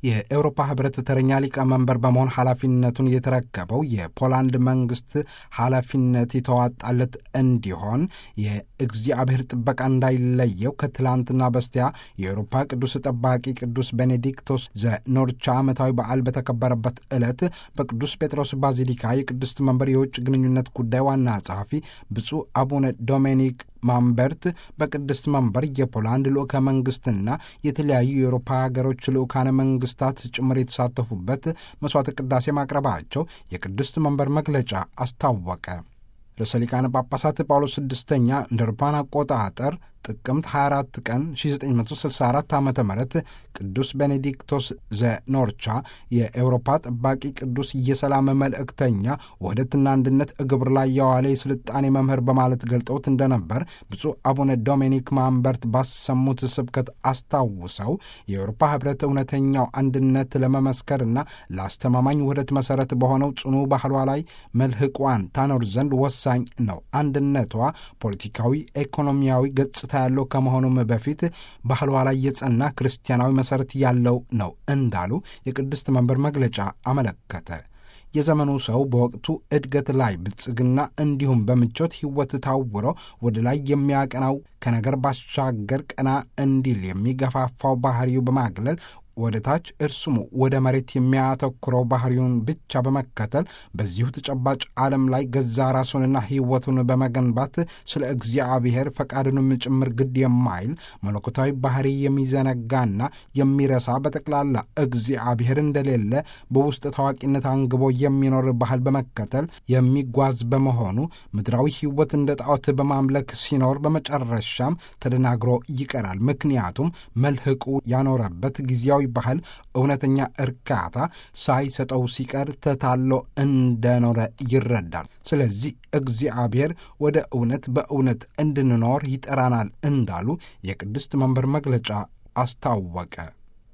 የኤውሮፓ ህብረት ተረኛ ሊቀመንበር በመሆን ኃላፊነቱን የተረከበው የፖላንድ መንግስት ኃላፊነት የተዋጣለት እንዲሆን የእግዚአብሔር ጥበቃ እንዳይለየው ከትላንትና በስቲያ የኤውሮፓ ቅዱስ ጠባቂ ቅዱስ ቤኔዲክቶስ ዘኖርቻ ዓመታዊ በዓል በተከበረበት ዕለት በቅዱስ ጴጥሮስ ባዚሊካ የቅድስት መንበር የውጭ ግንኙነት ጉዳይ ዋና ጸሐፊ ብፁዕ አቡነ ዶሜኒክ ማምበርት በቅድስት መንበር የፖላንድ ልዑከ መንግስትና የተለያዩ የአውሮፓ ሀገሮች ልዑካነ መንግስታት ጭምር የተሳተፉበት መስዋዕተ ቅዳሴ ማቅረባቸው የቅድስት መንበር መግለጫ አስታወቀ። ርዕሰ ሊቃነ ጳጳሳት ጳውሎስ ስድስተኛ እንደ አውሮፓውያን አቆጣጠር ጥቅምት 24 ቀን 1964 ዓ ም ቅዱስ ቤኔዲክቶስ ዘኖርቻ የኤውሮፓ ጠባቂ ቅዱስ የሰላም መልእክተኛ ውህደትና አንድነት እግብር ላይ የዋለ የስልጣኔ መምህር በማለት ገልጠውት እንደነበር ብፁዕ አቡነ ዶሜኒክ ማምበርት ባሰሙት ስብከት አስታውሰው የኤውሮፓ ህብረት እውነተኛው አንድነት ለመመስከርና ለአስተማማኝ ውህደት መሠረት በሆነው ጽኑ ባህሏ ላይ መልህቋን ታኖር ዘንድ ወሳኝ ነው። አንድነቷ ፖለቲካዊ፣ ኢኮኖሚያዊ ገጽ ያለው ከመሆኑም በፊት ባህሏ ላይ የጸና ክርስቲያናዊ መሠረት ያለው ነው እንዳሉ የቅድስት መንበር መግለጫ አመለከተ። የዘመኑ ሰው በወቅቱ እድገት ላይ ብልጽግና እንዲሁም በምቾት ሕይወት ታውሮ ወደ ላይ የሚያቀናው ከነገር ባሻገር ቀና እንዲል የሚገፋፋው ባህሪው በማግለል ወደ ታች እርሱም ወደ መሬት የሚያተኩረው ባህሪውን ብቻ በመከተል በዚሁ ተጨባጭ ዓለም ላይ ገዛ ራሱንና ሕይወቱን በመገንባት ስለ እግዚአብሔር ፈቃድንም ጭምር ግድ የማይል መለኮታዊ ባህሪ የሚዘነጋና የሚረሳ በጠቅላላ እግዚአብሔር እንደሌለ በውስጥ ታዋቂነት አንግቦ የሚኖር ባህል በመከተል የሚጓዝ በመሆኑ ምድራዊ ሕይወት እንደ ጣዖት በማምለክ ሲኖር በመጨረሻም ተደናግሮ ይቀራል። ምክንያቱም መልህቁ ያኖረበት ጊዜያዊ ባህል እውነተኛ እርካታ ሳይሰጠው ሲቀር ተታሎ እንደኖረ ይረዳል። ስለዚህ እግዚአብሔር ወደ እውነት በእውነት እንድንኖር ይጠራናል እንዳሉ የቅድስት መንበር መግለጫ አስታወቀ።